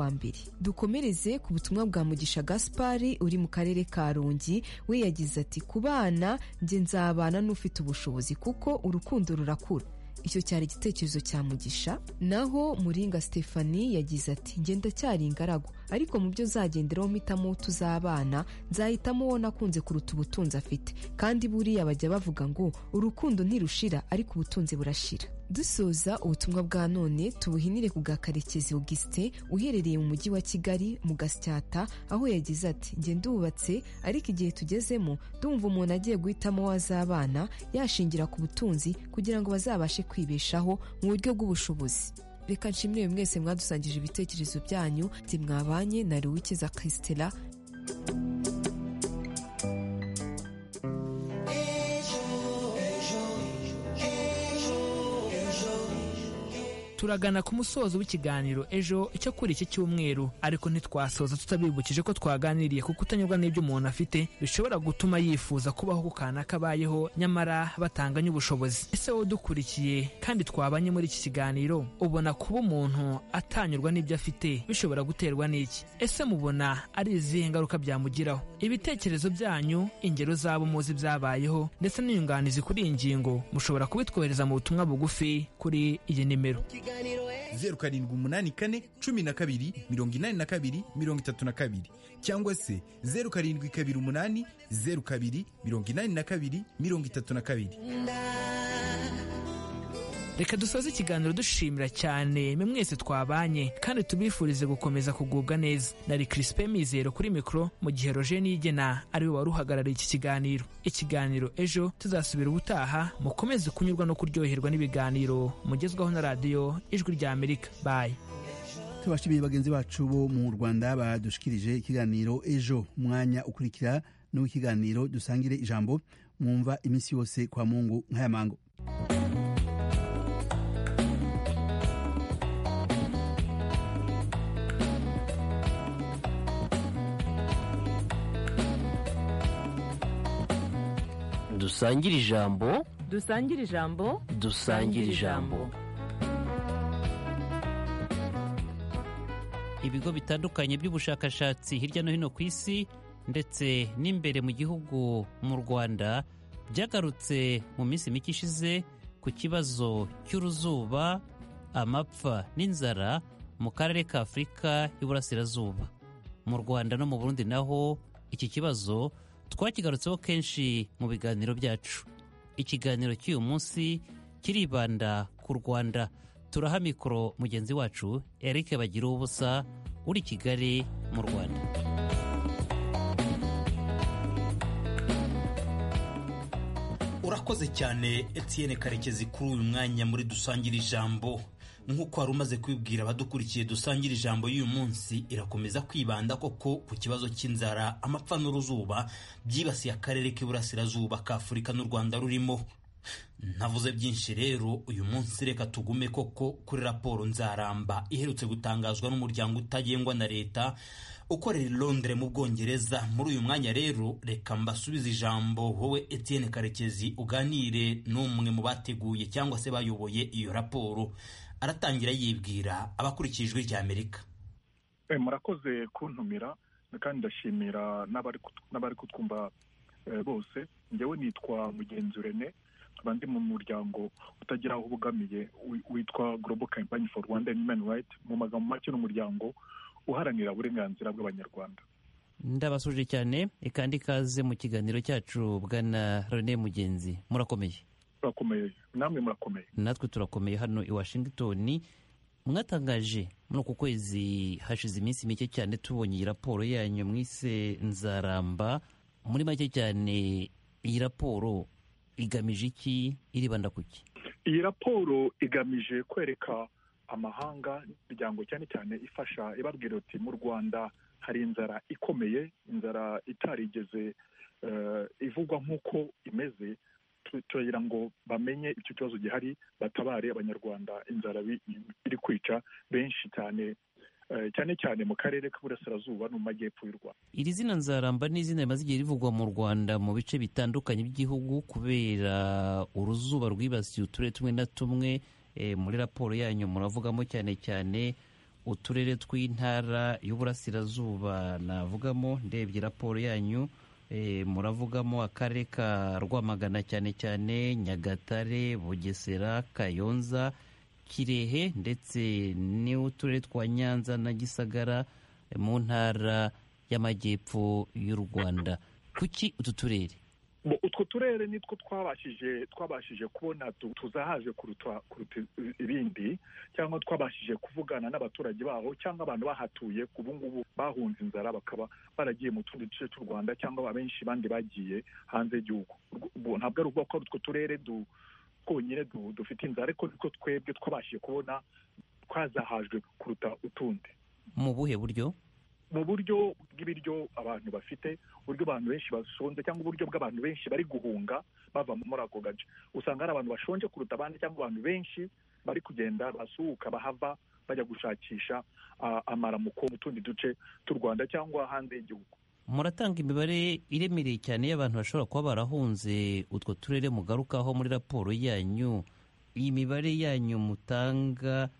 wa mbere dukomereze ku butumwa bwa mugisha gaspari uri mu karere ka Rongi we yagize ati ku bana njye nzabana n'ufite ubushobozi kuko urukundo rurakura icyo cyari igitekerezo cya mugisha naho muringa Stephanie yagize ati ngenda cyari ingaragu ariko mu byo zagenderaho mpitamo tuzabana nzahitamo uwo nakunze kuruta ubutunzi afite kandi buriya bajya bavuga ngo urukundo ntirushira ariko ubutunzi burashira dusoza ubutumwa bwa none tubuhinire ku bwa karekezi augustin uherereye mu mujyi wa kigali mu gasyata aho yagize ati njye ndubatse ariko igihe tugezemo ndumva umuntu agiye guhitamo wazabana yashingira ku butunzi kugira ngo bazabashe kwibeshaho mu buryo bw'ubushobozi reka nshimire mwese mwadusangije ibitekerezo byanyu mwabanye na ruwikiza christela turagana ku musozo w'ikiganiro ejo cyo kuri iki cyumweru ariko ntitwasoza tutabibukije ko twaganiriye kuko kutanyurwa n'ibyo umuntu afite bishobora gutuma yifuza kubaho ku kantu kabayeho nyamara batanganye ubushobozi ese wowe udukurikiye kandi twabanye muri iki kiganiro ubona kuba umuntu atanyurwa n'ibyo afite bishobora guterwa n'iki ese mubona ari izihe ngaruka byamugiraho ibitekerezo byanyu ingero zabo muzi byabayeho ndetse n'inyunganizi kuri iyi ngingo mushobora kubitwohereza mu butumwa bugufi kuri iyi nimero zeru karindwi umunani kane cumi na kabiri mirongo inani na kabiri mirongo itatu na kabiri cyangwa se zeru karindwi kabiri umunani zeru kabiri mirongo inani na kabiri mirongo itatu na kabiri reka dusoze ikiganiro dushimira cyane mwese twabanye kandi tubifurize gukomeza kugubwa neza nari kirisipe mizero kuri mikoro mu gihe roje niyigena ariwe wari uhagarariye iki kiganiro ikiganiro ejo tuzasubira ubutaha mukomeze kunyurwa no kuryoherwa n'ibiganiro mugezwaho na radiyo ijwi rya amerika bayi tubashimiye bagenzi bacu bo mu rwanda badushikirije ikiganiro ejo umwanya ukurikira n'uw'ikiganiro dusangire ijambo mwumva iminsi yose kwa mungu nk'ayamango dusangire ijambo dusangire ijambo dusangire ijambo ibigo bitandukanye by'ubushakashatsi hirya no hino ku isi ndetse n'imbere mu gihugu mu rwanda byagarutse mu minsi mike ishize ku kibazo cy'uruzuba amapfa n'inzara mu karere ka afurika y'uburasirazuba mu rwanda no mu burundi naho iki kibazo twakigarutseho kenshi mu biganiro byacu ikiganiro cy'uyu munsi kiribanda ku rwanda turaha mikoro mugenzi wacu eric bagira ubusa uri kigali mu rwanda urakoze cyane Etienne karekezi kuri uyu mwanya muri dusangire ijambo nk'uko wari umaze kubibwira abadukurikiye dusangira ijambo y'uyu munsi irakomeza kwibanda koko ku kibazo cy'inzara amapfa n'uruzuba byibasiye akarere k'iburasirazuba ka afurika n'u rwanda rurimo navuze byinshi rero uyu munsi reka tugume koko kuri raporo nzaramba iherutse gutangazwa n'umuryango utagengwa na leta ukorera i Londres mu bwongereza muri uyu mwanya rero reka mbasubize ijambo wowe Etienne karekezi uganire n'umwe mu bateguye cyangwa se bayoboye iyo raporo aratangira yibwira abakurikiye ijwi ry'amerika murakoze kuntumira kandi ndashimira n'abari kutwumva bose ngewe nitwa mugenzi rene nkaba ndi mu muryango utagira aho ubogamiye witwa global campaign for rwanda human right mu magambo make n'umuryango uharanira uburenganzira bw'abanyarwanda ndabasuje cyane kandi ikaze mu kiganiro cyacu bwana rene mugenzi murakomeye turakomeye namwe murakomeye natwe turakomeye hano i washingitoni mwatangaje muri uku kwezi hashize iminsi mike cyane tubonye iyi raporo yanyu mwise nzaramba muri make cyane iyi raporo igamije iki iribanda ku ki iyi raporo igamije kwereka amahanga n'imiryango cyane cyane ifasha ibabwira uti mu rwanda hari inzara ikomeye inzara itarigeze ivugwa nk'uko imeze turagira ngo bamenye icyo kibazo gihari batabare abanyarwanda inzara iri kwica benshi cyane cyane cyane mu karere k'uburasirazuba no mu majyepfo y'u rwanda iri zina nzaramba ni izina rimaze igihe rivugwa mu rwanda mu bice bitandukanye by'igihugu kubera uruzuba rwibasiye uturere tumwe na tumwe muri raporo yanyu muravugamo cyane cyane uturere tw'intara y'uburasirazuba navugamo ndebye raporo yanyu eh, muravugamo akarere ka rwamagana cyane cyane nyagatare bugesera kayonza kirehe ndetse n'uturere twa nyanza na gisagara eh, mu ntara y'amajyepfo y'u rwanda kuki utu turere Bo, utwo turere nitwo twabashije twabashije kubona tu- tuzahaje kuruta kuruta ibindi cyangwa twabashije kuvugana n'abaturage baho cyangwa abantu bahatuye ubu ngubu bahunze inzara bakaba baragiye mu tundi duce tw'u rwanda cyangwa abenshi bandi bagiye hanze y'igihugu Urwo- ubwo ntabwo ari ukuvuga ko ari utwo turere du- twonyine du- dufite inzara ariko nitwo twebwe twabashije kubona twazahajwe kuruta utundi mu buhe buryo mu buryo bw'ibiryo abantu bafite uburyo abantu benshi bashonje cyangwa uburyo bw'abantu benshi bari guhunga bava muri ako gace usanga hari abantu bashonje kuruta abandi cyangwa abantu benshi bari kugenda basuhuka bahava bajya gushakisha ah, amaramuko mu tundi duce tw'u rwanda cyangwa hanze y'igihugu muratanga imibare iremereye cyane y'abantu bashobora kuba barahunze utwo turere mugarukaho muri raporo yanyu iyi mibare yanyu mutanga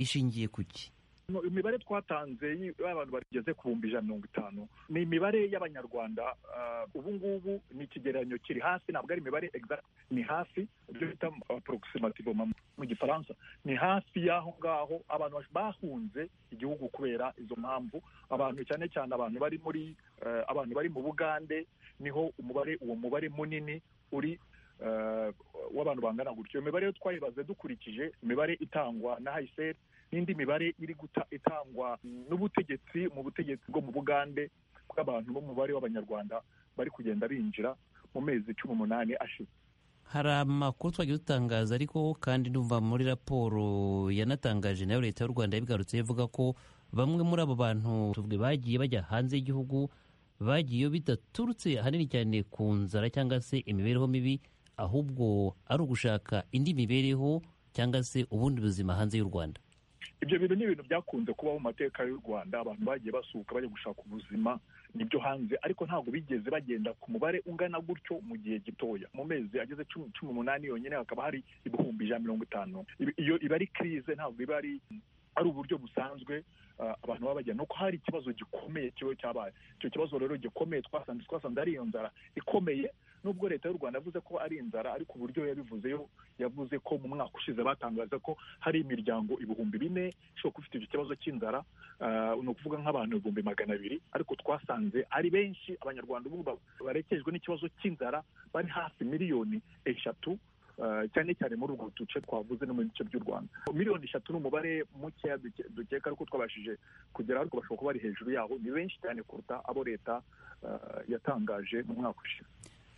ishingiye ku ki No, imibare twatanze y- y'abantu bageze ku bihumbi ijana na mirongo itanu ni imibare y'abanyarwanda ah, ubu ngubu ni ikigereranyo kiri hasi ntabwo ari imibare exact ni hafi ibyo bita approximative mu- mu gifaransa ni hafi y'aho ngaho abantu bash- bahunze igihugu kubera izo mpamvu abantu cyane cyane abantu bari muri eh, abantu bari mu bugande niho umubare uwo mubare munini uri eh, w'abantu bangana gutyo iyo mibare yo twayibaze dukurikije imibare itangwa na hayiseri n'indi mibare iri guta itangwa n'ubutegetsi mu butegetsi bwo mu bugande bw'abantu b'umubare w'abanyarwanda bari kugenda binjira mu mezi cumi n'umunani ashize hari amakuru twagiye dutangaza ariko kandi ndumva muri raporo yanatangaje nayo leta y'u rwanda yabigarutse ivuga ko bamwe muri abo bantu tuvuge bagiye bajya hanze y'igihugu bagiyeyo bidaturutse ahanini cyane ku nzara cyangwa se imibereho mibi ahubwo ari ugushaka indi mibereho cyangwa se ubundi buzima hanze y'u rwanda ibyo bintu ni ibintu byakunze kubaho mu mateka y'u rwanda abantu bagiye basuhuka bajya gushaka ubuzima nibyo hanze ariko ntabwo bigeze bagenda ku mubare ungana gutyo mu gihe gitoya mu mezi ageze cumi cumi n'umunani yonyine hakaba hari ibihumbi ijana na mirongo itanu Ibi- iyo iba ari kirize ntabwo iba ari ari uburyo busanzwe ah, abantu baba bajya nuko hari ikibazo gikomeye kiba cyabaye icyo kibazo rero gikomeye twasanze twasanze ari iyo nzara ikomeye nubwo leta y'u rwanda yavuze ko ari inzara ariko uburyo yabivuzeyo yavuze ko mu mwaka ushize batangaza ko hari imiryango ibihumbi bine ishobora kuba ifite icyo kibazo cy'inzara ah, ni ukuvuga nk'abantu ibihumbi magana abiri ariko twasanze ari benshi abanyarwanda ubu ba- barekejwe n'ikibazo cy'inzara bari hafi miliyoni eshatu ah, cyane cyane muri urwo duce twavuze no mu bice by'u rwanda miliyoni eshatu ni umubare mukeya duke- dukeka ariko twabashije kugera ariko bashobora kuba bari hejuru yaho ni benshi cyane kuruta abo leta ah, yatangaje mu mwaka ushize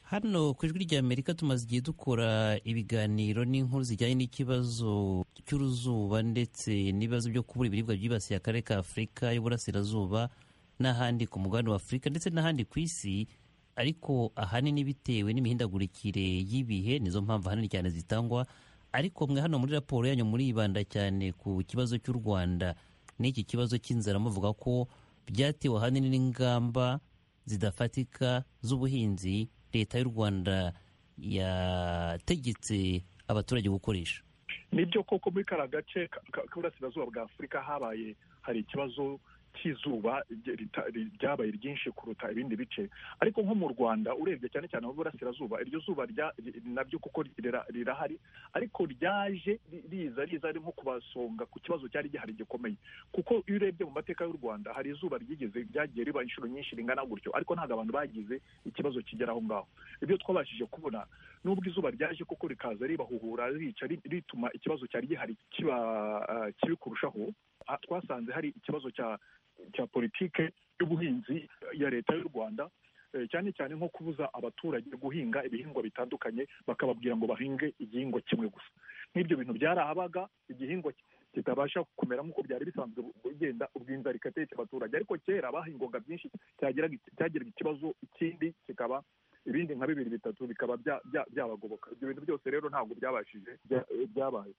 Hano ku ijwi ry'Amerika tumaze igihe dukora ibiganiro n'inkuru zijyanye n'ikibazo cy'uruzuba ndetse n'ibibazo byo kubura ibiribwa byibasiye akarere ka Afurika y'Uburasirazuba n'ahandi ku mugabane wa Afurika ndetse n'ahandi ku isi ariko ahanini bitewe n'imihindagurikire y'ibihe nizo mpamvu ahanini cyane zitangwa ariko mwe hano muri raporo yanyu muribanda cyane ku kibazo cy'u Rwanda n'iki kibazo cy'inzara muvuga ko byatewe ahanini n'ingamba zidafatika z'ubuhinzi leta y'u rwanda yategetse abaturage gukoresha nibyo koko muri kara gace ka- ka- k'uburasirazuba bwa afurika habaye hari ikibazo cy'izuba rye- rita- ri- ryabaye ryinshi kuruta ibindi bice ariko nko mu rwanda urebye cyane cyane mu burasirazuba iryo zuba rya- ri- nabyo kuko rira- rirahari ariko ryaje ri- riza riza ari nko kubasonga ku kibazo cyari gihari gikomeye kuko iyo urebye mu mateka y'u rwanda hari izuba ryigeze ryagiye riba inshuro nyinshi ringana gutyo ariko ntabwo abantu bagize ikibazo kigera aho ngaho ibyo twabashije kubona nubwo izuba ryaje koko rikaza ribahuhura rica ri- rituma ikibazo cyari gihari kiba ah, kibi kurushaho Ah, twasanze hari ikibazo cya cya politike y'ubuhinzi ya leta y'u rwanda eh, cyane cyane nko kubuza abaturage guhinga ibihingwa bitandukanye bakababwira ngo bahinge igihingwa kimwe gusa nk'ibyo bintu byarahabaga igihingwa ki- kitabasha kumera nk'uko byari bisanzwe bu- bugenda ubw'inzara igateka abaturage ariko kera bahingwaga byinshi cyagiraga cyagiraga ikibazo ikindi kikaba ibindi nka bibiri bitatu bikaba bya- bya- byabagoboka ibyo bintu byose rero ntabwo byabashije bya- byabaye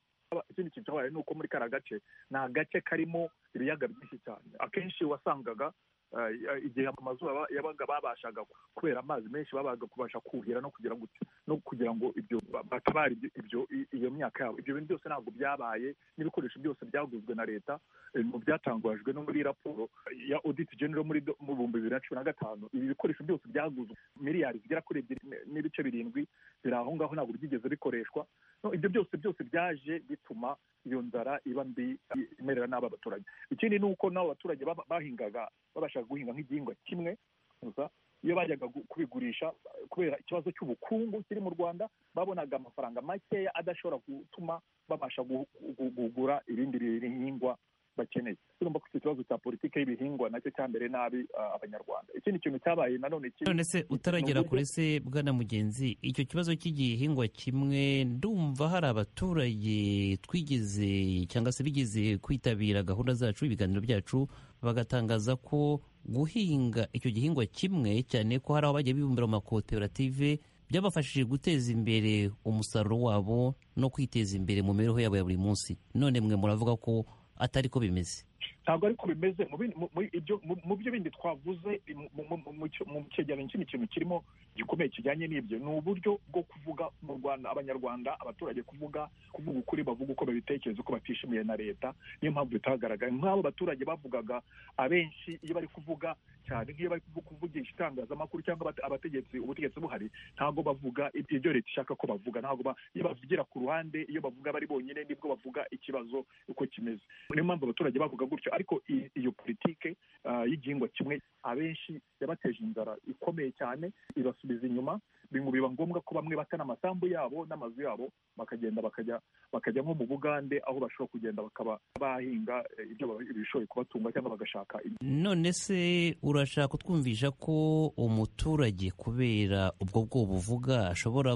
ikindi kintu cyabaye ni uko muri kariya gace ni agace karimo ibiyaga byinshi cyane akenshi wasangaga eh, igihe amazuba yabaga babashaga kubera amazi menshi babaga kubasha kuhira no kugira ngo no kugira ngo ibyo batabara ibyo- ibyo i- iyo myaka yabo ibyo bintu byose ntabwo byabaye n'ibikoresho byose byaguzwe na leta eh, mu byatangajwe no muri raporo ya audit general muri do- mu bihumbi bibiri na cumi na gatanu ibi bikoresho byose byaguzwe miliyari zigera kuri ebyiri n- n'ibice birindwi biri aho ngaho ntabwo byigeze bikoreshwa No, ibyo byose byose byaje bituma iyo nzara iba mbi imerera n'aba baturage ikindi ni uko n'abo baturage baba- bahingaga babashaga guhinga nk'igihingwa kimwe gusa iyo bajyaga gu- kubigurisha eh, kubera ikibazo cy'ubukungu kiri mu rwanda babonaga amafaranga makeya adashobora gutuma babasha gu- gu- kugura ibindi bihingwa bakeneye urumva ko icyo kibazo cya politiki y'ibihingwa nacyo cyambere nabi ah, abanyarwanda ikindi kintu cyabaye nanone kiri none se utaragera uburyo- kuri se bwana mugenzi icyo kibazo cy'igihingwa kimwe ndumva hari abaturage twigeze cyangwa se bigeze kwitabira gahunda zacu ibiganiro byacu bagatangaza ko guhinga icyo gihingwa kimwe cyane ko hari aho bajya bibumbira mu makoperative byabafashije guteza imbere umusaruro wabo no kwiteza imbere mu mibereho yabo ya buri munsi none mwe muravuga ko atari ko bimeze ntabwo ariko bimeze mu bindi- mu- mu- ibyo- mu- mu byo bindi twavuze mu- mu- mu- mu cyo- mu cyegeranyo ikindi kintu kirimo gikomeye kijyanye n'ibyo ni uburyo bwo kuvuga mu rwanda abanyarwanda abaturage kuvuga kuvuga ukuri bavuga uko babitekereza uko batishimiye na leta niyo mpamvu bitagaragaye nk'abo baturage bavugaga abenshi iyo bari kuvuga cyane nk'iyo bari kuvu- kuvugisha itangazamakuru cyangwa abate- abategetsi ubutegetsi buhari ntabwo bavuga ib- ibyo leta ishaka ko bavuga ntabwo ba- iyo bavugira ku ruhande iyo bavuga bari bonyine nibwo bavuga ikibazo uko kimeze niyo mpamvu abaturage bavuga gutyo ariko i- iyo politike ah, y'igihingwa kimwe abenshi yabateje inzara ikomeye cyane ibasubiza inyuma bingu biba ngombwa ko bamwe bata n'amasambu yabo n'amazu yabo bakagenda bakajya bakajya nko mu bugande aho bashobora kugenda bakaba bahinga eh, ibyo ba- ibishoboye kubatunga cyangwa bagashaka ibyo none se urashaka kutwumvisha ko umuturage kubera ubwo bwoba uvuga ashobora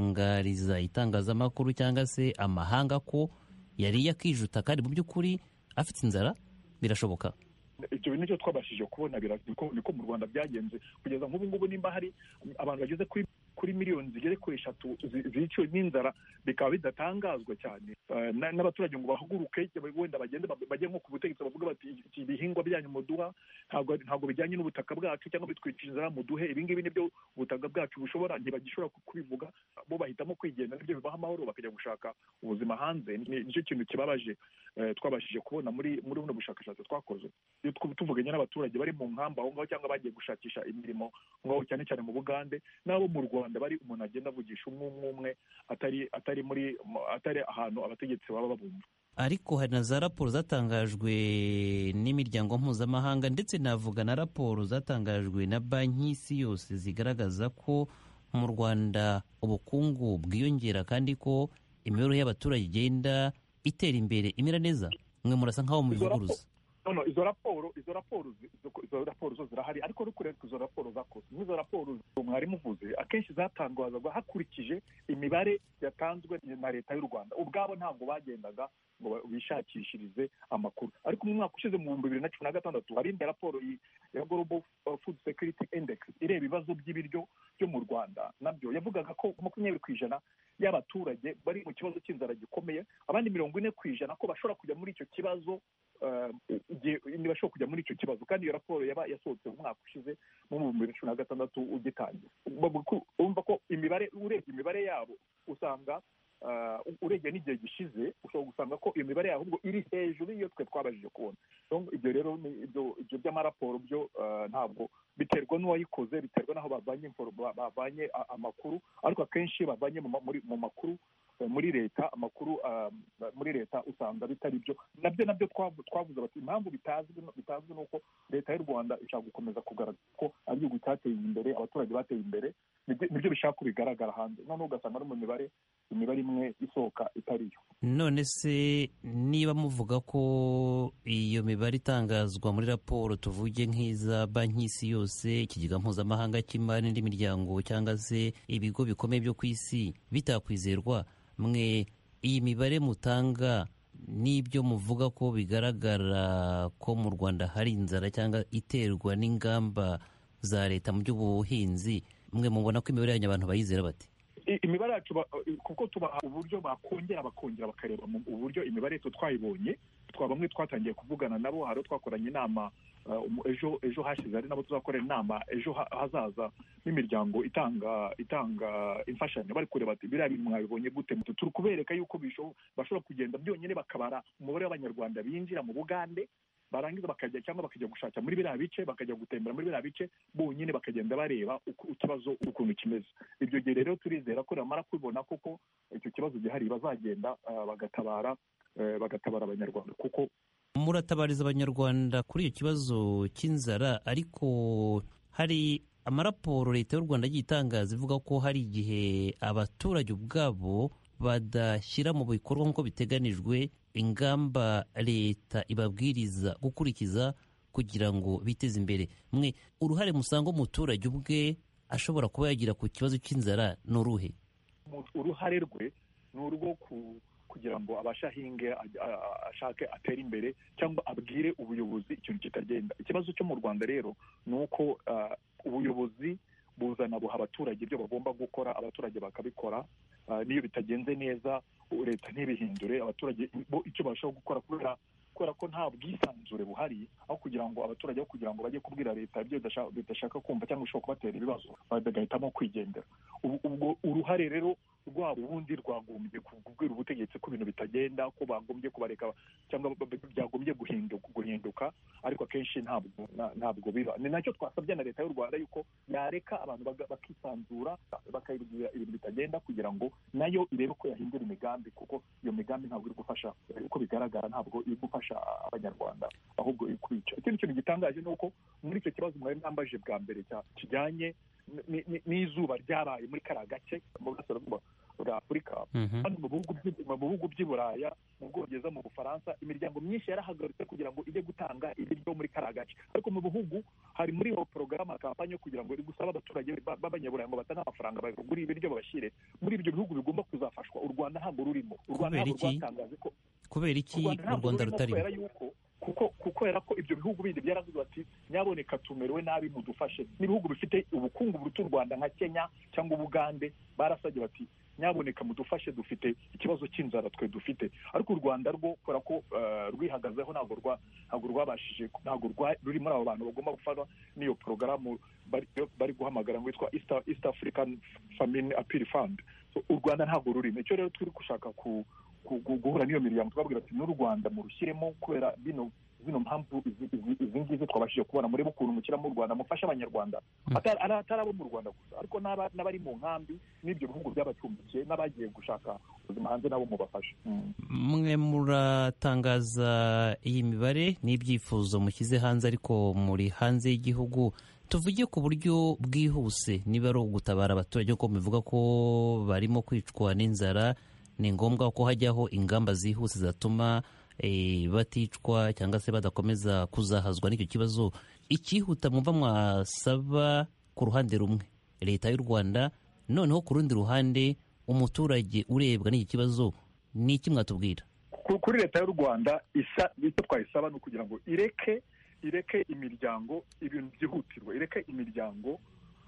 gutangariza itangazamakuru cyangwa se amahanga ko yariye akijuta kandi mu by'ukuri afite inzara birashoboka ibyo bintu nicyo twabashije kubona bira- niko niko mu rwanda byagenze kugeza nk'ubu ngubu nimba hari abantu bageze kuri kuri miliyoni zigere kuri eshatu zi- ziciwe n'inzara bikaba bidatangazwa cyane Eh, na- n'abaturage ngo bahaguruke wenda bagende ba- bajye nko ku butegetsi bavuga bati "Iki- ibihingwa byanyu muduha ntabwo ntabwo bijyanye n'ubutaka bwacu cyangwa bitwica inzara muduhe ibingibi nibyo ubutaka bwacu bushobora ntibagishobora ku- kubivuga bo bahitamo kwigenza nibyo bibaha amahoro bakajya gushaka ubuzima hanze Ni- nicyo kintu kibabaje eh, twabashije kubona muri muri buno bushakashatsi twakoze iyo tw- tuvuganye n'abaturage bari mu nkamba aho ngaho cyangwa bagiye gushakisha imirimo aho ngaho cyane cyane mu bugande n'abo mu rwanda bari umuntu agenda avugisha umwe umwe umwe atari atari muri mu- atari ahantu abategetsi baba babumva ariko hari na za raporo zatangajwe n'imiryango mpuzamahanga ndetse navuga na raporo zatangajwe na banki y'isi yose zigaragaza ko mu rwanda ubukungu bwiyongera kandi ko imibereho y'abaturage igenda itera imbere imera neza mwe murasa nk'aho mubivuguruza noneho izo raporo izo raporo zi- zo- izo raporo zo zirahari ariko uri kureba ko izo raporo zakoze n'izo raporo zo mwari muvuze akenshi zatangazwaga hakurikije imibare yatanzwe na leta y'u rwanda ubwabo ntabwo bagendaga ngo ba- bishakishirize amakuru ariko mu mwaka ushize mu bihumbi bibiri na cumi na gatandatu hari indi raporo yi- ya global uh, food security index ireba ibibazo by'ibiryo byo mu rwanda nabyo yavugaga ko makumyabiri ku ijana y'abaturage bari mu kibazo cy'inzara gikomeye abandi mirongo ine ku ijana ko bashobora kujya muri icyo kibazo eh, igihe ntibashobora kujya muri icyo kibazo kandi iyo raporo yaba yasohotse mu mwaka ushize mu bihumbi bibiri na cumi na gatandatu ugitangira Bavuga ko- urumva ko imibare urebye imibare yabo usanga eh, urebye n'igihe gishize ushobora gusanga ko iyo mibare yabo ahubwo iri hejuru y'iyo twe twabajije kubona Donc, ibyo rero ni ibyo ibyo by'amaraporo byo eh, ntabwo biterwa n'uwayikoze biterwa n'aho bavanye info- ba- bavanye a- amakuru ariko akenshi iyo bavanye mu ma- muri mu makuru eh, muri leta amakuru ah, muri leta usanga bitari byo nabyo nabyo twavu- twavuze bati impamvu bitazwi no- bitazwi ni uko leta y'u rwanda ishaka gukomeza kugaragaza ko ari igihugu cyateye imbere abaturage bateye imbere nibyo nibyo bishaka ko bigaragara hanze noneho ugasanga no mu mibare imibare imwe isohoka itari yo none se niba muvuga ko iyo mibare itangazwa muri raporo tuvuge nk'iza banki y'isi yose ikigega mpuzamahanga cy'imari n'indi miryango cyangwa se ibigo bikomeye byo ku isi bitakwizerwa mwe iyi mibare mutanga n'ibyo muvuga ko bigaragara ko mu rwanda hari inzara cyangwa iterwa n'ingamba za leta mu by'ubuhinzi mwe mubona ko imibare yanyu abantu bayizera bate I- imibare yacu ba- kuko tubaha uburyo bakongera bakongera bakareba mu- uburyo imibare twe twayibonye twa bamwe twatangiye kuvugana nabo hari abo twakoranye inama eh, umu- ejo ejo hashize ari nabo tuzakorera inama ejo ha- hazaza n'imiryango itanga itanga imfashanyo bari kureba ati biriya bintu mwabibonye gute Mutu- turi kubereka yuko bisho- bashobora kugenda byonyine bakabara umubare w'abanyarwanda binjira mu bugande barangiza bakajya cyangwa bakajya gushaka muri biriya bice bakajya gutembera muri biriya bice bonyine bakagenda bareba uko ikibazo ukuntu kimeze ibyo gihe rero turizera ko bamara kubibona koko icyo kibazo gihari bazagenda ah, bagatabara eh, bagatabara abanyarwanda kuko muratabariza abanyarwanda kuri iyo kibazo cy'inzara ariko hari amaraporo leta y'u rwanda yagiye itangaza ivuga ko hari igihe abaturage ubwabo badashyira mu bikorwa nk'uko biteganijwe ingamba leta ibabwiriza gukurikiza kugira ngo biteze imbere mwe uruhare musanga umuturage ubwe ashobora kuba yagira ku kibazo cy'inzara ni uruhe mu- uruhare rwe ni urwo ku- kugira ngo abashe ahinge a- a- ashake atere imbere cyangwa abwire ubuyobozi ikintu kitagenda ikibazo cyo mu rwanda rero ni uko ah, ubuyobozi buzana buha abaturage ibyo bagomba gukora abaturage bakabikora Ah, n'iyo bitagenze neza u- leta ntibihindure abaturage bo icyo barushaho gukora kubera kubera ko nta bwisanzure buhari aho kugira ngo abaturage aho kugira ngo bajye kubwira leta ibyo bidasha- bidashaka kumva cyangwa bishobora kubatera ibibazo bagahitamo kwigendera ubu ubwo uruhare rero rwabo ubundi rwagombye kubwira ubutegetsi ko ibintu bitagenda ko bagombye kubareka cyangwa ba- ba- byagombye guhinduka guhinduka ariko akenshi ntabwo na- ntabwo biba ni nacyo twasabye na leta y'u rwanda yuko yareka abantu baga- bakisanzura bakayibwira ibintu bitagenda kugira ngo nayo irebe ko yahindura imigambi kuko iyo migambi ntabwo iri gufasha eh, uko bigaragara ntabwo iri gufasha abanyarwanda ahubwo iri kubica ikindi kintu gitangaje ni uko muri icyo kibazo mwari mwambaje bwa mbere cya- kijyanye ni- ni- n'izuba ryabaye muri kariya gace mu burasirazuba bwa afurika hano mu bihugu by'i- mu bihugu by'i buraya mu bwongereza mu bufaransa imiryango myinshi yarahagaritse kugira ngo ijye gutanga ibiryo muri kariya gace ariko mu bihugu hari muri iyo porogaramu kampani yo kugira ngo iri gusaba abaturage ba- b'abanyaburaya ngo batange amafaranga bagure ibiryo babashyire muri ibyo bihugu bigomba kuzafashwa u rwanda ntabwo rurimo u rwanda Kubera ntabwo iki? rwatangaje ko kubera iki u ntabwo rwanda rurimo rutarimo kubera yuko kuko kubera ko ibyo bihugu bindi byaravuze bati nyaboneka tumerewe nabi mudufashe n'ibihugu bifite ubukungu buruta u rwanda nka kenya cyangwa ubugande barasabye bati nyaboneka mudufashe dufite ikibazo cy'inzara twe dufite ariko u rwanda rwo kubera ko eh, rwihagazeho ntabwo rwa- ntabwo rwabashije ntabwo rwa- ruri muri abo bantu bagomba gufatwa n'iyo porogaramu bari bari guhamagara ngo yitwa east east african famine appeal fund So, u rwanda ntabwo rurimo icyo rero turi gushaka ku ku- gu- guhura n'iyo miryango twababwira ati n'u rwanda murushyiremo kubera bino zino mpamvu izi izi- izi ngizi twabashije kubona murebe ukuntu mushyiramo u rwanda mufashe abanyarwanda Mm. Atari- ari atari abo mu rwanda gusa ariko n'aba- n'abari mu nkambi n'ibyo bihugu by'abacumbikiye n'abagiye gushaka ubuzima hanze nabo mubafashe Mm. mwe muratangaza iyi mibare n'ibyifuzo mushyize hanze ariko muri hanze y'igihugu tuvuge ku buryo bwihuse niba ari ugutabara abaturage kuko bivuga ko barimo kwicwa n'inzara ni ngombwa ko hajyaho ingamba zihuse zatuma eh, baticwa cyangwa se badakomeza kuzahazwa n'icyo kibazo icyihuta mwumva mwasaba ku ruhande rumwe leta y'u rwanda noneho ku rundi ruhande umuturage urebwa n'iki kibazo ni iki mwatubwira ku- kuri leta y'u rwanda isa icyo twayisaba ni ukugira ngo ireke ireke imiryango ibintu byihutirwa ireke imiryango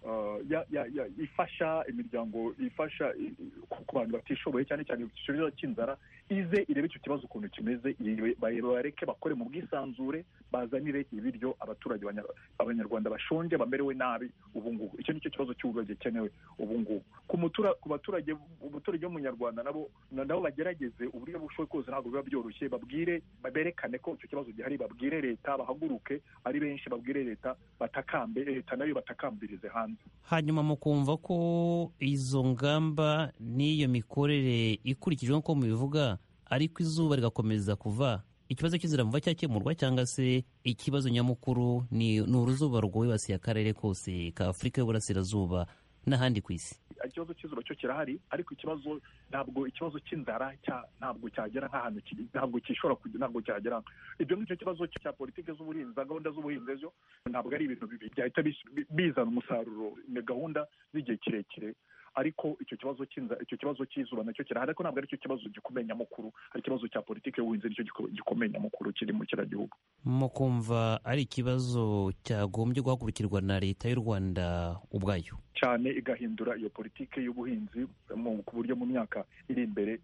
uh, ya- ya- ya- ifasha imiryango ifasha i- i- ku- ku bantu batishoboye cyane cyane ku kibazo cy'inzara ize irebe icyo kibazo ukuntu kimeze ire- ba- bareke bakore mu bwisanzure bazanire ibiryo abaturage banya- abanyarwanda bashonje bamerewe nabi ubu ngubu icyo ni cyo kibazo cy'ububazo gikenewe ubu ngubu ku mutura- ku baturage umuturage w'umunyarwanda nabo na- nabo bagerageze uburyo bushoboye kose ntabwo biba byoroshye babwire berekane ko icyo kibazo gihari babwire leta bahaguruke ari benshi babwire leta batakambe leta nayo batakambirize hanze hanyuma mukumva ko izo ngamba n'iyo mikorere ikurikije nk'uko mubivuga ariko izuba rigakomeza kuva ikibazo cy'inzira muva cyakemurwa cyangwa se ikibazo nyamukuru ni ni uruzuba rwibasiye akarere kose ka afurika y'uburasirazuba n'ahandi ku isi ikibazo cy'izuba cyo kirahari ariko ikibazo ntabwo ikibazo cy'inzara cya- ntabwo cyagera nk'ahantu kiri ntabwo cyishobora kujya ntabwo cyagera ibyo ngibyo kibazo cya politiki z'ubuhinzi za gahunda z'ubuhinzi ejo ntabwo ari ibintu bibi byahita bis- bi- bizana umusaruro ni gahunda z'igihe kirekire ariko icyo kibazo cy'inzara icyo kibazo cy'izuba nacyo kirahari ariko ntabwo ari cyo kibazo gikomeye nyamukuru ari ikibazo cya politiki y'ubuhinzi nicyo giko- gikomeye nyamukuru kiri mu kiragihugu mukumva ari ikibazo cyagombye guhagurukirwa na leta y'u rwanda ubwayo cyane igahindura iyo politiki y'ubuhinzi mu- ku buryo mu myaka iri imbere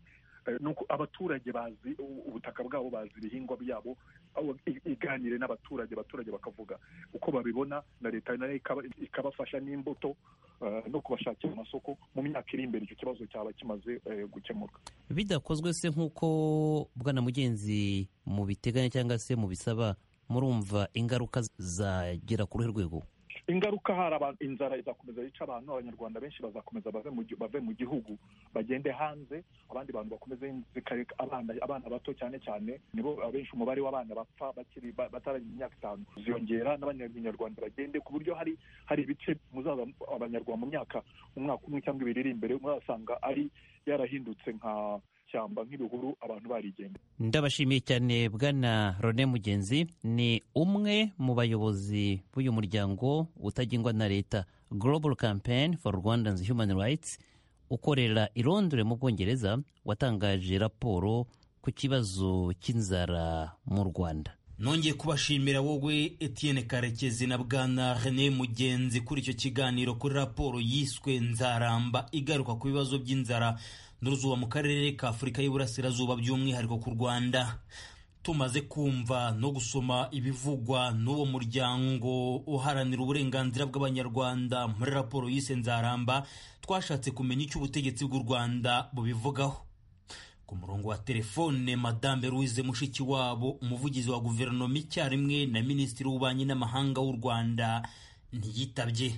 eh, nuko abaturage bazi u- ubutaka bwabo bazi ibihingwa byabo aho i- iganire n'abaturage abaturage bakavuga uko babibona na leta nayo ikaba- ikabafasha n'imbuto eh, no kubashakira amasoko mu myaka iri imbere icyo kibazo cyaba kimaze eh, gukemuka bidakozwe se nk'uko bwana mugenzi mubiteganya cyangwa se mubisaba murumva ingaruka zagera ku ruhe rwego ingaruka hari abantu inzara izakomeza yica abantu abanyarwanda benshi bazakomeza bave mu gi- bave mu gihugu bagende hanze abandi bantu bakomeze zikareka abana abana bato cyane cyane nibo abenshi umubare w'abana bapfa bakiri ba- bataragira imyaka itanu ziyongera n'abanyarwanda bagende ku buryo hari hari ibice muzaza abanyarwanda mu myaka umwaka umwe cyangwa ibiri iri imbere muzasanga ari yarahindutse nka shyamba nk'ibihuru abantu barigenda ndabashimiye cyane bwana rone mugenzi ni umwe mu bayobozi b'uyu muryango utagengwa na leta global campaign for rwandans human rights ukorera i Londres mu bwongereza watangaje raporo ku kibazo cy'inzara mu rwanda nongeye kubashimira wowe etienne karekezi na bwana rene mugenzi kuri icyo kiganiro kuri raporo yiswe nzaramba igaruka ku bibazo by'inzara n'uruzuba mu karere ka afurika y'uburasirazuba by'umwihariko ku rwanda tumaze kumva no gusoma ibivugwa n'uwo muryango uharanira uburenganzira bw'abanyarwanda muri raporo yise nzaramba twashatse kumenya icyo ubutegetsi bw'u rwanda bubivugaho ku murongo wa telefone madame louise mushikiwabo umuvugizi wa guverinoma icyarimwe na minisitiri w'ububanyi n'amahanga w'u rwanda ntiyitabye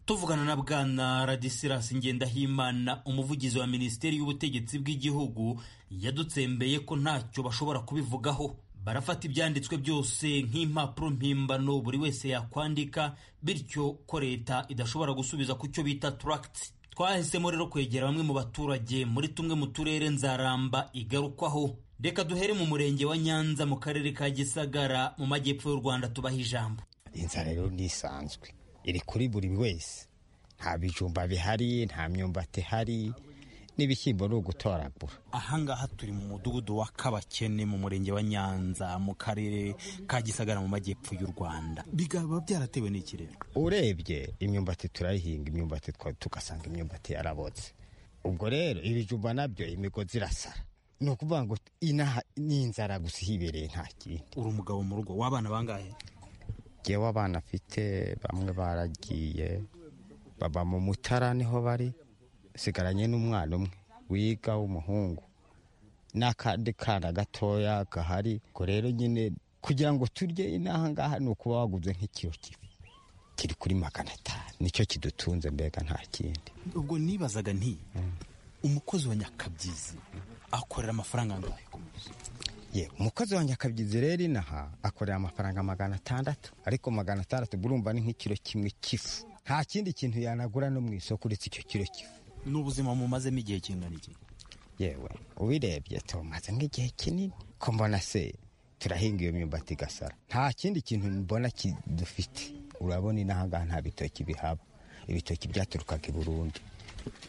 tuvugana na bwana radisilas ngendahimana umuvugizi wa minisiteri y'ubutegetsi bw'igihugu yadutsembeye ko ntacyo bashobora kubivugaho barafata ibyanditswe byose nk'impapuro mpimbano buri wese yakwandika bityo ko leta idashobora gusubiza ku cyo bita turagiti twahisemo rero kwegera bamwe mu baturage muri tumwe mu turere nzaramba igarukwaho reka duhere mu murenge wa nyanza mu karere ka gisagara mu majyepfo y'u rwanda tubaha ijambo inzara rero ntisanzwe iri kuri buri wese nta bijumba bihari nta myumbati ihari n'ibishyimbo ni ugutoragura ahangaha turi mu mudugudu wa kabakene mu murenge wa nyanza mu karere ka gisagara mu majyepfo y'u rwanda bikaba byaratewe n'iki rero urebye imyumbati turayihinga imyumbati twa- tugasanga imyumbati yarabotse ubwo rero ibijumba nabyo imigozi irasara ni ukuvuga ngo inaha ni inzara gusa ihibereye nta kindi uri umugabo mu rugo w'abana bangahe ngewe abana afite bamwe baragiye baba mu mutara niho bari sigaranye n'umwana umwe wiga w'umuhungu n'akandi kana gatoya gahari ubwo rero nyine kugira ngo turye inaha ngaha ni ukuba waguze nk'ikiro kibi kiri kuri magana atanu nicyo kidutunze mbega nta kindi ubwo nibazaga nti umukozi wa nyakabyizi akorera amafaranga angahe ku munsi ye umukozi wa nyakabyizi rero inaha akorera amafaranga magana atandatu ariko magana atandatu burumva ni nk'ikiro kimwe cy'ifu nta kindi kintu yanagura no mu isoko uretse icyo kiro cy'ifu n'ubuzima mumazemo igihe kingana iki yewe ubirebye tumaze nk'igihe kinini ko mbona se turahinga iyo myumbati igasara nta kindi kintu mbona ki- dufite urabona inaha ngaha nta bitoki bihaba ibitoki byaturukaga i burundi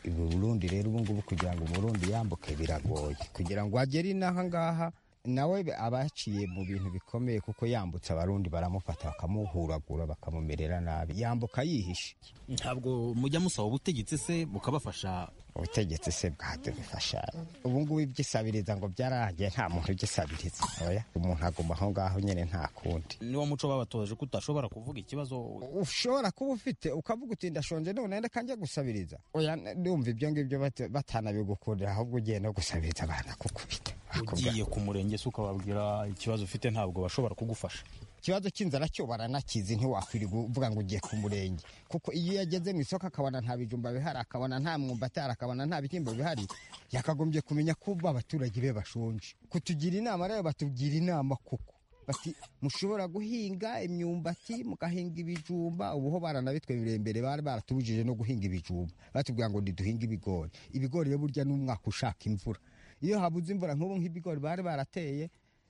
i burundi rero ubu ngubu kugira ngo umurundi yambuke biragoye kugira ngo agere inaha ngaha nawe abaciye mu bintu bikomeye kuko yambutse abarundi baramufata bakamuhuragura bakamumerera nabi yambuka yihishe ntabwo mujya musaba ubutegetsi se bukabafasha ubutegetsi se bwadufasha ubu ngubu ibyisabiriza ngo byararangiye nta muntu ugisabiriza oya umuntu aguma aho ngaho nyine nta kundi niwo muco babatoje ko utashobora kuvuga ikibazo ushobora kuba ufite ukavuga uti ndashonje none reka njya gusabiriza oya ndumva ibyo ngibyo bata- batanabigukundira ahubwo ugiye no gusabiriza baranakukubita bakubwira ugiye ku murenge se ukababwira ikibazo ufite ntabwo bashobora kugufasha ikibazo cy'inzara cyo baranakizi ntiwakwirirwa uvuga ngo ugiye ku murenge kuko iyo yageze mu isoko akabona nta bijumba bihari akabona nta mwumbati ahari akabona nta bishyimbo bihari yakagombye kumenya ko ubu abaturage be bashonje kutugira inama rero batugira inama kuko bati mushobora guhinga imyumbati mugahinga ibijumba ubuho baranabitwemereye imbere bari baratubujije no guhinga ibijumba batubwira ngo ntiduhinge ibigori ibigori rero burya ni umwaka ushaka imvura iyo habuze imvura nk'ubu nk'ibigori bari barateye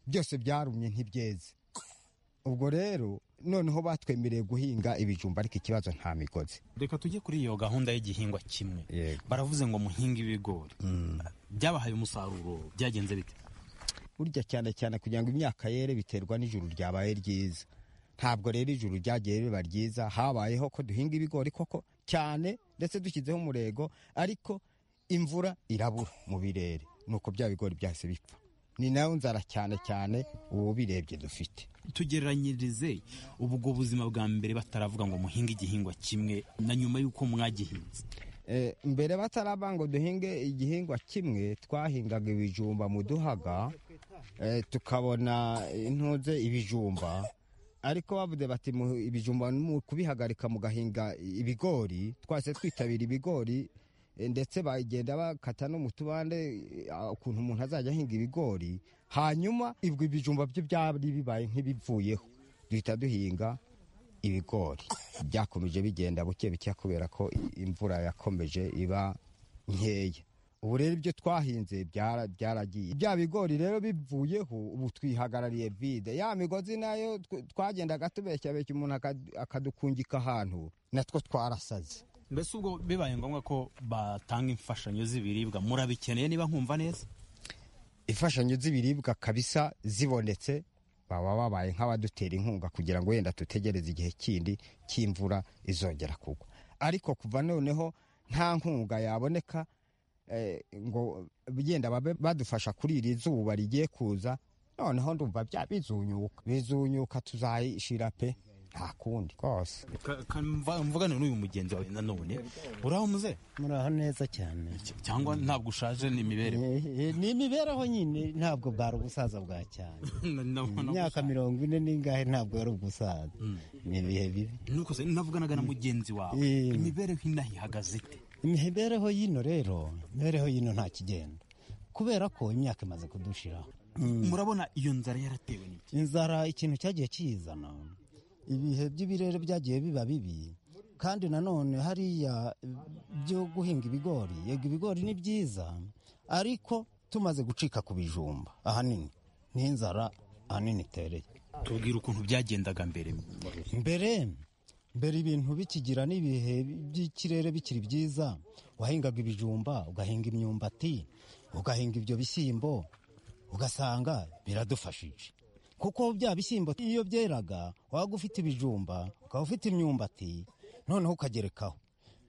byose byarumye ntibyeze ubwo rero noneho batwemereye guhinga ibijumba ariko ikibazo nta migozi reka tujye kuri iyo gahunda y'igihingwa kimwe Yego. baravuze ngo muhinge ibigori byabahaye umusaruro byagenze bite burya cyane cyane kugira ngo imyaka yere biterwa n'ijuru ryabaye ryiza ntabwo rero ijuru ryagiye riba ryiza habayeho ko duhinga ibigori koko cyane ndetse dushyizeho umurego ariko imvura irabura mu birere nuko bya bigori byahise bipfa ni nayo nzara cyane cyane ubu birebye dufite tugereranyirize ubwo buzima bwa mbere bataravuga ngo muhinge igihingwa kimwe na nyuma y'uko mwagihinze Eh, mbere bataraba ngo duhinge igihingwa kimwe twahingaga ibijumba mu duhaga eh, tukabona intunze ibijumba ariko bavuze bati mu- ibijumba mu kubihagarika mugahinga ibigori twase twitabira ibigori eh, ndetse bagenda bakata no mu tubande eh, ukuntu umuntu azajya ahinga ibigori hanyuma ibwo ibijumba byo byari bibaye nk'ibivuyeho duhita duhinga ibigori byakomeje bigenda buke buke kubera ko imvura yakomeje iba nkeya ubu rero ibyo twahinze byara- byaragiye bya bigori rero bivuyeho ubu twihagarariye vide ya migozi nayo tw- twagendaga tubeshyabeshya umuntu akad- akadukungika ahantu natwo twarasaze mbese ubwo bibaye ngombwa ko batanga imfashanyo z'ibiribwa murabikeneye niba nkumva neza imfashanyo z'ibiribwa kabisa zibonetse baba babaye nk'abadutera inkunga kugira ngo wenda dutegereze igihe kindi cy'imvura izongera kugwa ariko kuva noneho nta nkunga yaboneka eh, ngo bigenda babe badufasha kuri iri zuba rigiye kuza noneho ndumva bya bizunyuka bizunyuka tuzayishira pe nta kundi rwose mvugane n'uyu mugenzi wawe nanone uraho muze muraho neza cyane cyangwa ntabwo ushaje ni imibereho Eh, ni imibereho nyine ntabwo bwari ubusaza bwa cyane imyaka mirongo ine n'ingahe ntabwo yari ubusaza ni ibihe bibi nuko se navuganaga na mugenzi wawe Eh. imibereho inaha ihagaze ite imibereho y'ino rero imibereho y'ino nta kigenda kubera ko imyaka imaze kudushiraho murabona iyo nzara yaratewe n'iki inzara ikintu cyagiye kiyizana ibihe by'ibirere byagiye biba bibi kandi nanone hariya byo guhinga ibigori yego ibigori ni byiza ariko tumaze gucika ku bijumba ahanini ni inzara ahanini itereye tubwira ukuntu byagendaga mbere mbere mbere ibintu bikigira n'ibihe by'ikirere bikiri byiza wahingaga ibijumba ugahinga imyumbati ugahinga ibyo bishyimbo ugasanga biradufashije kuko bya bishyimbo iyo byeraga waba ufite ibijumba ukaba ufite imyumbati noneho ukagerekaho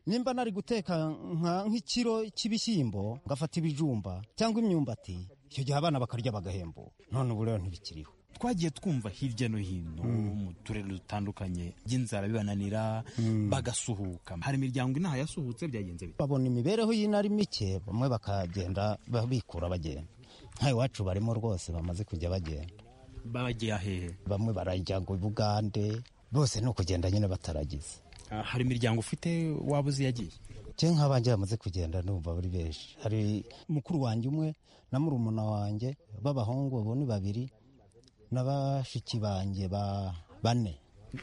nimba nari guteka nka- nk'ikiro cy'ibishyimbo ngafata ibijumba cyangwa imyumbati icyo gihe abana bakarya bagahembuka none ubu rero ntibikiriho twagiye twumva hirya no hino mu turere dutandukanye by'inzara bibananira bagasuhuka hari imiryango inaha yasuhutse byagenze bite babona imibereho y'inari mike bamwe bakagenda ba- bikura bagenda nka iwacu barimo rwose bamaze kujya bagenda bagiye ahehe bamwe barajya ngo bugande bose ni ukugenda nyine bataragize Ah, hari imiryango ufite waba uzi yagiye cye nk'abanjye bamaze kugenda numva bari benshi hari mukuru wanjye umwe na murumuna wanjye b'abahungu abo ni babiri na bashiki banjye ba bane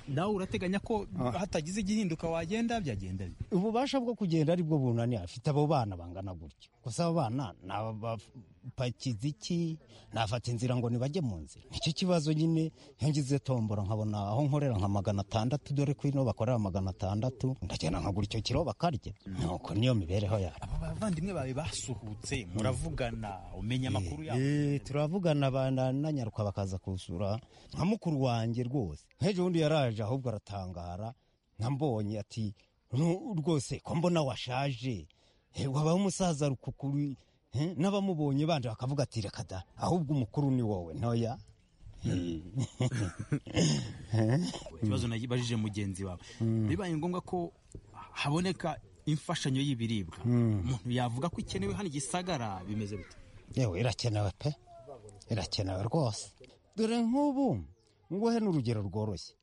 nawe urateganya ko hatagize igihinduka wagenda byagenda bite ububasha bwo kugenda ari bwo bunani afite abo bana bangana gutyo gusa abo bana ni abapakiza iki nafata inzira ngo nibajye mu nzira nicyo kibazo nyine iyo ngize tombora nkabona aho nkorera nka magana atandatu dore ko ino bakorera magana atandatu ndagenda nkagura icyo kiro bakarya nuko niyo mibereho yacu aba bavandimwe bawe basuhutse muravugana umenya amakuru yabo Eh, turavugana ba- na- nanyaruka bakaza kusura nka mukuru wanjye rwose nk'ejo bundi yaraje ahubwo aratangara nambonye ati "Nu- rwose ko mbona washaje Eh, wabaho umusaza rukukuri Eh, n'abamubonye banje bakavuga ati reka da ahubwo umukuru ni wowe ntoya ikibazo nabajije mugenzi wawe bibaye ngombwa ko haboneka imfashanyo y'ibiribwa umuntu yavuga ko ikenewe hano igisagara bimeze bite yewe irakenewe pe irakenewe rwose dore nk'ubu nguhe n'urugero rworoshye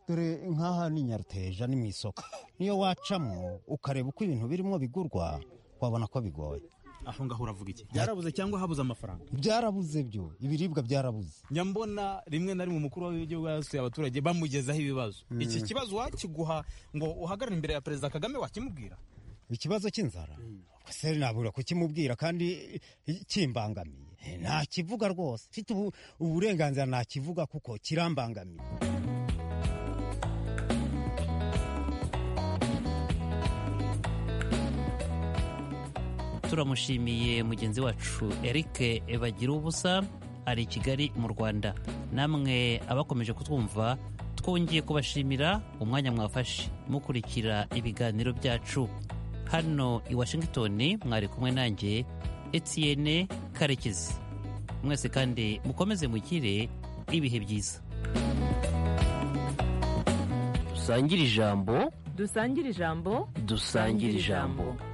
dore nk'aha ni nyaruteja ni mu isoko niyo wacamo ukareba uko ibintu birimo bigurwa wabona ko bigoye aho ngaho uravuga iki byarabuze cyangwa habuze amafaranga byarabuze byo ibiribwa byarabuze nyambona rimwe na rimwe umukuru w'igihugu yasuye abaturage bamugezaho ibibazo iki kibazo wakiguha ngo uhagarare imbere ya perezida kagame wakimubwira ikibazo cy'inzara se nabura kukimubwira kandi eh, kimbangamiye Eh, ntakivuga rwose mfite ubu- uburenganzira ntakivuga kuko kirambangamiye turamushimiye mugenzi wacu eric bagira ubusa ari i kigali mu rwanda namwe abakomeje kutwumva twongeye kubashimira umwanya mwafashe mukurikira ibiganiro byacu hano i washington mwari kumwe nanjye etienne karekezi mwese kandi mukomeze mugire ibihe byiza dusangire ijambo dusangire ijambo dusangire ijambo